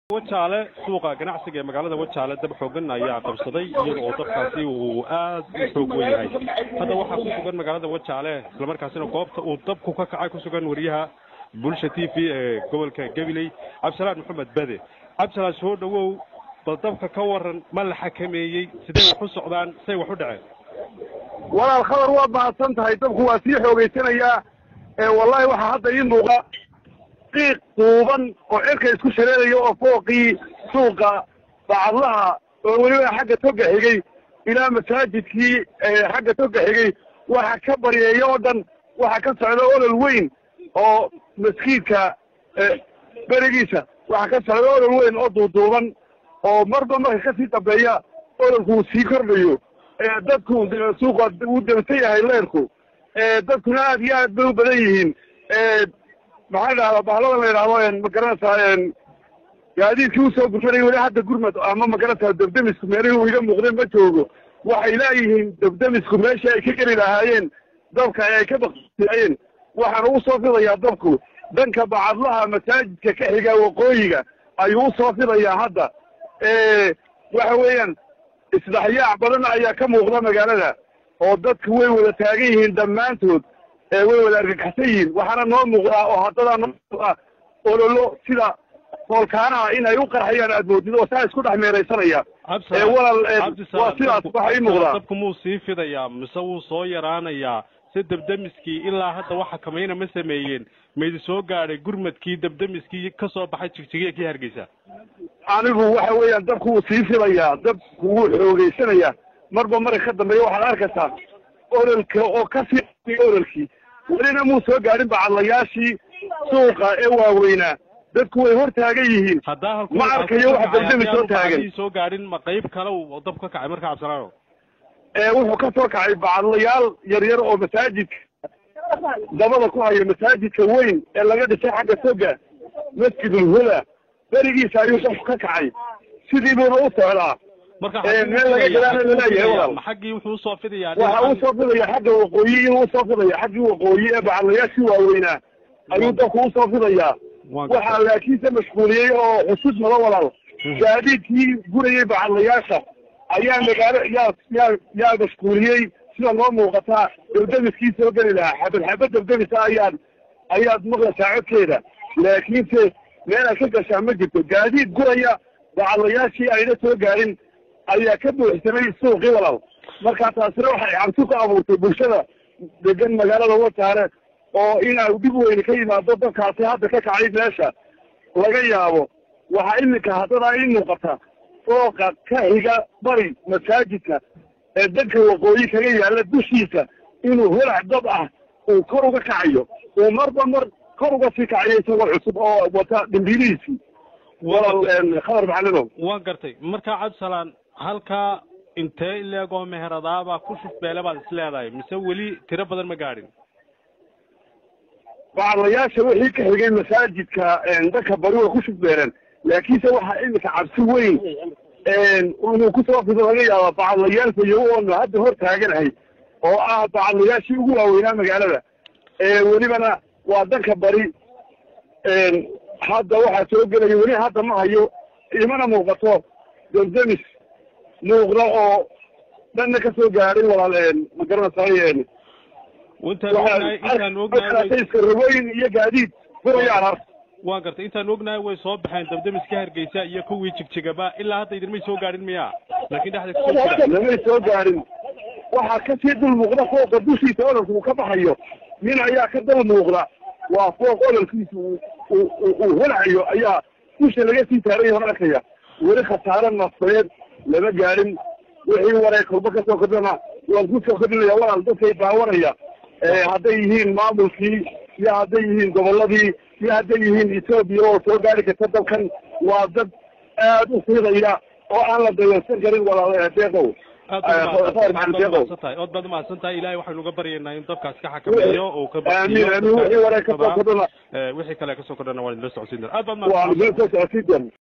wajaale suuqa ganacsiga ee magaalada wajaale dab xoogan ayaa qabsaday iyada oo dabkaasi uu aad u xoog wen yahay hadda waxaa ku sugan magaalada wajaale islamarkaasina goobta uu dabku ka kacay ku sugan wariyaha bulsha t v ee gobolka gabiley cabdisalaan maxamed bade cabdisalaan soo dhawow bal dabka ka waran ma la xakameeyey sidee wax u socdaan say wax u dhaceen walaal khabar waad mahadsan tahay dabku waa sii xoogeysanayaa wallahi waxaa hadda ii muuqa qiiq duuban oo cirka isku shareeraya oo fooqii suuqa bacadlaha oo weliba xagga toga xigay ilaa masaajidkii xagga toga xigay waxa ka baryeeya oo dhan waxa ka socda olol weyn oo maskiidka berigiisa waxa ka socda olol weyn oo duuduuban oo marba marka kasii dambeeya ololku uu sii kordhayo dadku suuqa uu dabsan yahay leerku dadkuna aad iyo aad bay u badan yihiin maxaa dhahdaa bahlada la yidhahdo magaranaysaa gaadiidkii usoo gurmanay weli hadda gurmad ama magaranaysaa dabdamisku meelihii uu iga muuqday ma joogo waxay leeyihiin dabdamisku meeshii ay ka geli lahaayeen dabka ay ka baqsiayeen waxaana usoo fidayaa dabku dhanka bacadlaha masaajidka ka xiga waqooyiga ayuu usoo fidayaa hadda waxa weeyaan isdhexyaac badan ayaa ka muuqda magaalada oo dadku way wada taagan yihiin dhammaantood way wada argagaxsan yihiin waxaana noo muuqdaa oo haddadaa noo ololo sida foolkaanaha in ay u qarxayaan aad moodid oo saa isku dhex meeraysanaya walaal waa sidaas waxa ii muuqdaa dabku muu sii fidayaa mise wuu soo yaraanayaa si dabdamiskii ilaa hadda waxa kamayna ma sameeyeen maydi soo gaadhay gurmadkii dabdamiskii ka soo baxay jigjigiya kii hargeysa anigu waxa weeyaan dabku wuu sii fidayaa dabku wuu xoogeysanayaa marba marka ka dambeeya waxaad arkaysaa ololka oo kasii ololkii welina muu soo gaadhin bacadlayaashii suuqa ee waaweynaa dadku way hor taagan yihiin ma arkayo wax dabdami soo taagan soo gaadhin ma qayb kale uu dab ka kacay marka cabdisalaano wuxuu ka soo kacay bacadlayaal yaryar oo masaajidka dabada ku hayo masaajidka weyn ee laga dhisay xagga soga masjidul huda berigiisa ayuu dabku ka kacay sidii buuna u socdaa meel laga gadaana laleeyahay walaal xaggii wuxuu usoo fidayaa waxa usoo fidaya xagga waqooyi inuu usoo fidaya xaggii waqooyi ee bacadlayaashii waaweynaa ayuu dabku usoo fidayaa waxaa laakiinse mashquuliyey oo xusud mada walaal gaadiidkii gurayay bacadlayaasha ayaa magaalo yaa yaa yaa mashquuliyey sida noo muuqataa dabdamiskii soo geli lahaa xabad xabad dabdamisa ayaad ayaad maqlaysaa codkeeda laakiinse meel ay ka gashaa ma jirto gaadiid guraya bacadlayaashii ayna soo gaarin ayaa ka buuxsamay suuqii walaal markaa taasina waxay cabsi ku abuurtay bulshada degan magaalada wajaale oo inaa dhib weyne ka yimaado dadkaasi hadda ka kacay meesha laga yaabo waxaa iminka haddadaa ii muuqata fooqa ka xiga bari masaajidka ee danka waqooyi kaga yaalla dushiisa inuu holac dab ah uu kor uga kacayo uu marba mar kor uga sii kacayo isagoo cusub oo wata dhimbiilihiisii walaal khabar macalinow waan gartay markaa cabdisalaan halkaa intee ileegoo meheradaabaa ku shufbeele baad is leedahay mise weli tiro badan ma gaadhin bacadlayaasha wixii ka xigay masaajidka danka bari way ku shufbeeleen laakiinse waxaa iminka cabsi weyn inuu kusoo fido laga yaaba bacadlayaal fayow oonu hadda hor taaganahay oo ah bacadlayaashii ugu waaweynaa magaalada welibana waa danka bari hadda waxaa soo gelaya weli hadda ma hayo imana muuqato damdamis muuqda oo dhanna ka soo gaadhay walaal ma garanaysaay iska raweyn iyo gaadiid furayaan har waan gartay intaan ognahay way soo baxeen dabdamiska hargeysa iyo kuwii jigjigaba ilaa hadda idinmay soo gaadhin miya laakin dhexda lamay soo gaadhin waxaa kasii dul muuqda fooqa dushiisa ololka uu ka baxayo nin ayaa ka dal muuqda waa fooq ololkiisa uu holacayo ayaa dusha laga sii taaran yahan arkaya weli khasaare nafsadeed lama gaadhin wixii waray kolba kasoo kordhana waan kusoo kordhinaya walaal dadkay daawanaya hadday yihiin maamulkii iyo hadday yihiin goboladii iyo hadday yihiin etoobiya oo soo gaari karta dalkan waa dad aad u fiidaya oo aan la dayarsan karin walaal deeqow ood baad umahadsan tahay ilahay waxaynu uga baryaynaa in dabkaas ka xakameeyo oo ka aamin aamin wixii waray kasoo kordhana wixii kale kasoo kordhana waan idinla socodsiin doona aad baad waan idinla soo socodsiin doona